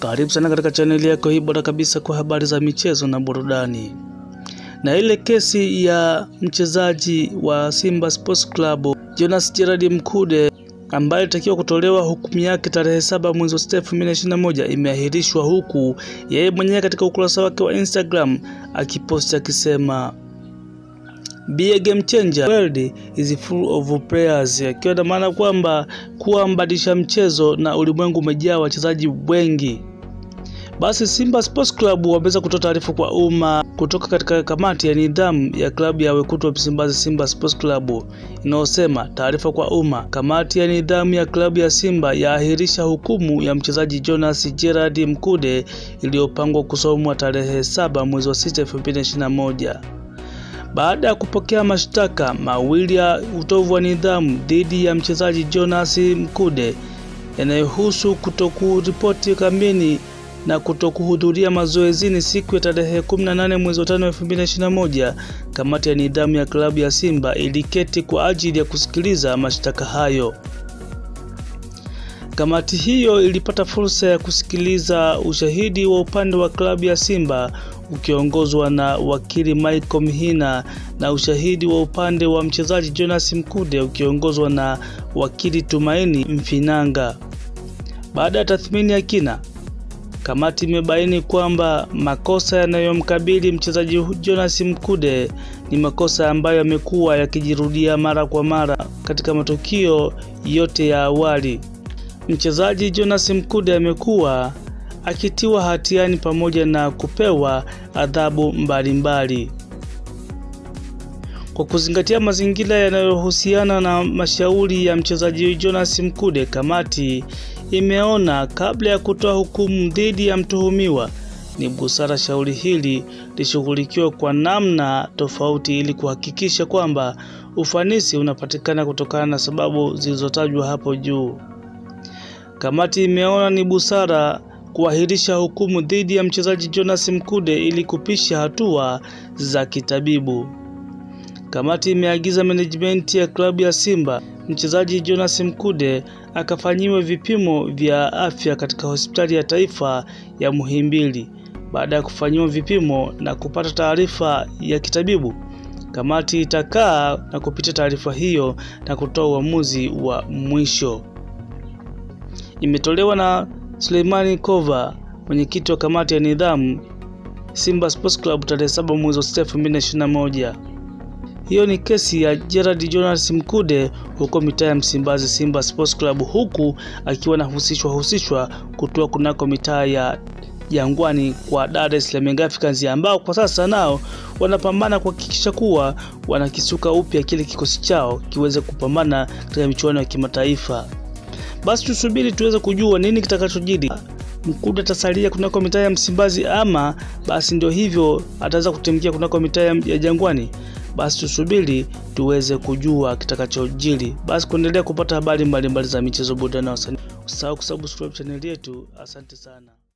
Karibu sana katika chaneli yako hii bora kabisa kwa habari za michezo na burudani. Na ile kesi ya mchezaji wa Simba Sports Club Jonas Gerard Mkude ambaye ilitakiwa kutolewa hukumu yake tarehe saba mwezi wa sita elfu mbili na ishirini na moja imeahirishwa, huku yeye mwenyewe katika ukurasa wake wa Instagram akiposti akisema Be a game changer. World is full of players, akiwa na maana kwamba kuwa mbadilisha mchezo na ulimwengu umejaa wachezaji wengi. Basi Simba Sports Club wameweza kutoa taarifa kwa umma kutoka katika kamati ya nidhamu ya klabu ya wekundu wa Msimbazi Simba Sports Club inayosema, taarifa kwa umma, kamati ya nidhamu ya klabu ya Simba yaahirisha hukumu ya mchezaji Jonas Gerard Mkude iliyopangwa kusomwa tarehe saba mwezi wa sita elfu mbili na ishirini na moja baada ya kupokea mashtaka mawili ya utovu wa nidhamu dhidi ya mchezaji Jonas Mkude yanayohusu kutokuripoti kambini na kutokuhudhuria mazoezini siku ya tarehe 18 mwezi wa 5 2021, kamati ya nidhamu ya klabu ya Simba iliketi kwa ajili ya kusikiliza mashtaka hayo. Kamati hiyo ilipata fursa ya kusikiliza ushahidi wa upande wa klabu ya Simba ukiongozwa na wakili Michael Mhina na ushahidi wa upande wa mchezaji Jonas Mkude ukiongozwa na wakili Tumaini Mfinanga. Baada ya tathmini ya kina, kamati imebaini kwamba makosa yanayomkabili mchezaji Jonas Mkude ni makosa ambayo yamekuwa yakijirudia mara kwa mara katika matukio yote ya awali. Mchezaji Jonas Mkude amekuwa akitiwa hatiani pamoja na kupewa adhabu mbalimbali. Kwa kuzingatia mazingira yanayohusiana na mashauri ya mchezaji Jonas Mkude, kamati imeona kabla ya kutoa hukumu dhidi ya mtuhumiwa ni busara shauri hili lishughulikiwe kwa namna tofauti ili kuhakikisha kwamba ufanisi unapatikana kutokana na sababu zilizotajwa hapo juu. Kamati imeona ni busara kuahirisha hukumu dhidi ya mchezaji Jonas Mkude ili kupisha hatua za kitabibu. Kamati imeagiza management ya klabu ya Simba mchezaji Jonas Mkude akafanyiwe vipimo vya afya katika hospitali ya taifa ya Muhimbili. Baada ya kufanyiwa vipimo na kupata taarifa ya kitabibu, kamati itakaa na kupitia taarifa hiyo na kutoa uamuzi wa mwisho. Imetolewa na Suleimani Kova, mwenyekiti wa kamati ya nidhamu Simba Sports Club tarehe 7 mwezi wa 6 2021. Hiyo ni kesi ya Gerard Jonas Mkude huko mitaa ya Msimbazi Simba Sports Club, huku akiwa anahusishwa husishwa kutoa kunako mitaa ya Jangwani kwa Dar es Salaam Young Africans ambao kwa sasa nao wanapambana kuhakikisha kuwa wanakisuka upya kile kikosi chao kiweze kupambana katika michuano ya kimataifa. Basi tusubiri tuweze kujua nini kitakachojiri. Mkude atasalia kunako mitaa ya Msimbazi ama basi ndio hivyo ataweza kutimkia kunako mitaa ya Jangwani. Basi tusubiri tuweze kujua kitakachojiri. Basi kuendelea kupata habari mbalimbali za michezo, burudani na wasanii, usisahau kusubscribe chaneli yetu. Asante sana.